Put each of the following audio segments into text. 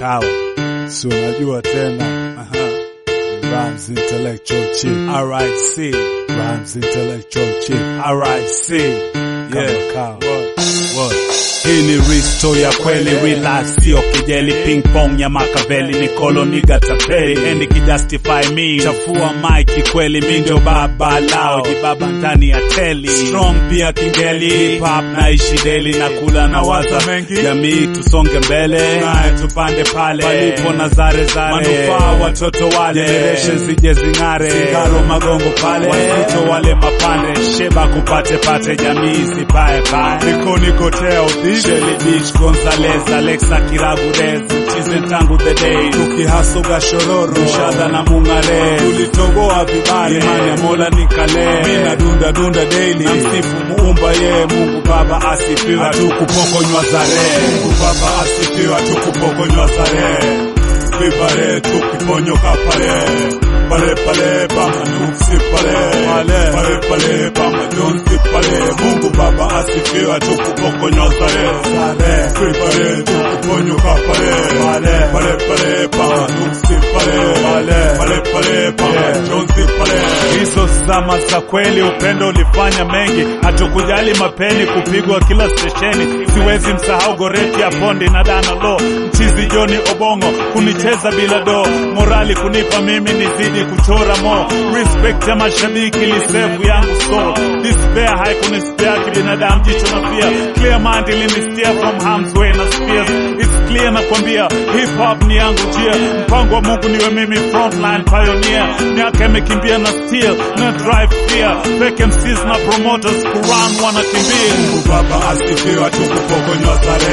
kawa, si unajua tena. Aha. Rhymes intellectual chief. RIC. Rhymes intellectual chief. RIC. Yeah. Kawa. What? Hii ni risto ya kweli, relax, sio kijeli, ping pong ya Makaveli, ni koloni gatapeli, endi kijustify me, chafua mic kweli, mi ndio baba lao, jibaba ndani ya teli, strong pia kingeli, hip hop naishi deli, na kula na waza mengi, jamii tusonge mbele, naye tupande pale, palipo na zare zare, manufaa watoto wale, generation zije zing'are, sigaro magongo pale, wazito wale mapande, sheba kupate pate, jamii sipae pae, niko nikotea udhi Shelly Beach, Gonzalez, Alexa Kiragurez, mchize tangu the day, tukihasuga shororo, shada na mung'are, tulitogoa vibare, imani ya Mola nikale, mina dunda dunda daily, na msifu muumba ye, Mungu Baba asifiwe, hatukupokonywa zare, Mungu Baba asifiwe, hatukupokonywa zare, vibare tukiponyoka pale pale pale pama nuksi pale pale pale pale pama jonsi pale Mungu Baba asifiwe tukupokonywa zare zare pale tukuponyoka pale pale pale pale pama nuksi pale pale pale pale pama jonsi pale hizo zama za kweli upendo ulifanya mengi hatukujali mapeni kupigwa kila stesheni siwezi msahau goreti ya pondi na dana lo mchizi Joni Obongo kunicheza bila do morali kunipa mimi nizidi kuchora mo respect ya mashabiki lisevu yangu so despair haikunispea kibinadamu jicho na pia clear mind ilinistia from harm's way na spears it's clear na kwambia hip hop ni yangu jia mpango wa Mungu niwe mimi frontline pioneer miaka imekimbia na steel na drive fear fake MCs na promoters kuran wanakimbia Mungu Baba asifiwe tukupokonywa sare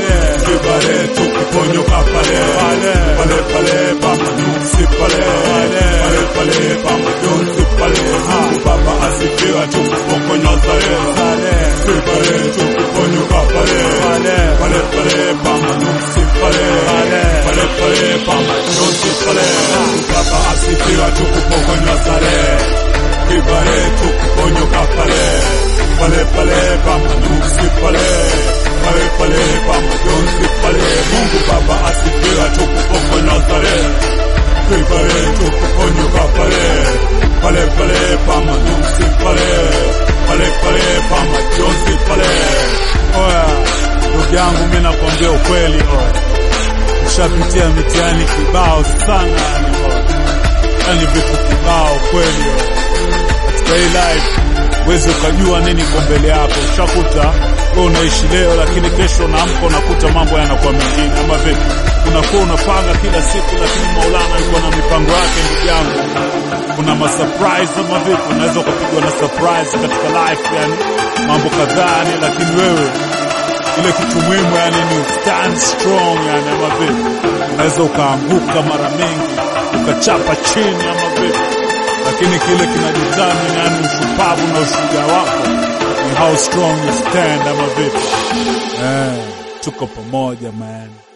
kibare tukiponyoka pale pale pale pale pama nuksi pale pale pale pale pama jonsi pale Mungu Baba asifiwe tukupokonywa sare sare kibare tukiponyoka pale pale pale pale pama nuksi pale pale pale pale pama jonsi pale Mungu Baba asifiwe tukupokonywa sare kibare tukiponyoka pale pale pale pama nuksi pale pale pale pama jonsi pale Mungu Baba asifiwe tukupokonywa sare kibare tukiponyoka pale pale pale pama nuksi pale pale pale pama jonsi pale oya ndugu yangu mimi nakwambia ukweli oya ushapitia mitihani kibao sana yani oya yani vitu kibao kweli oya katika hii life wezi ukajua nini kwa mbele yako. Ushakuta wewe unaishi leo, lakini kesho unaamka unakuta mambo yanakuwa mengine, ama vipi? Unakuwa unapanga kila siku, lakini Maulana alikuwa na mipango yake. Ndugu yangu, kuna masurprise ama vipi? Unaweza ukapigwa na surprise katika life, yani mambo kadhaa yani, lakini wewe ile kitu muhimu yani ni stand strong yani, ama vipi? Unaweza ukaanguka mara mingi ukachapa chini ama vipi? lakini kile kinadetermine yani ushupavu na ushujaa wako ni how strong you stand ama vipi? Eh, tuko pamoja man.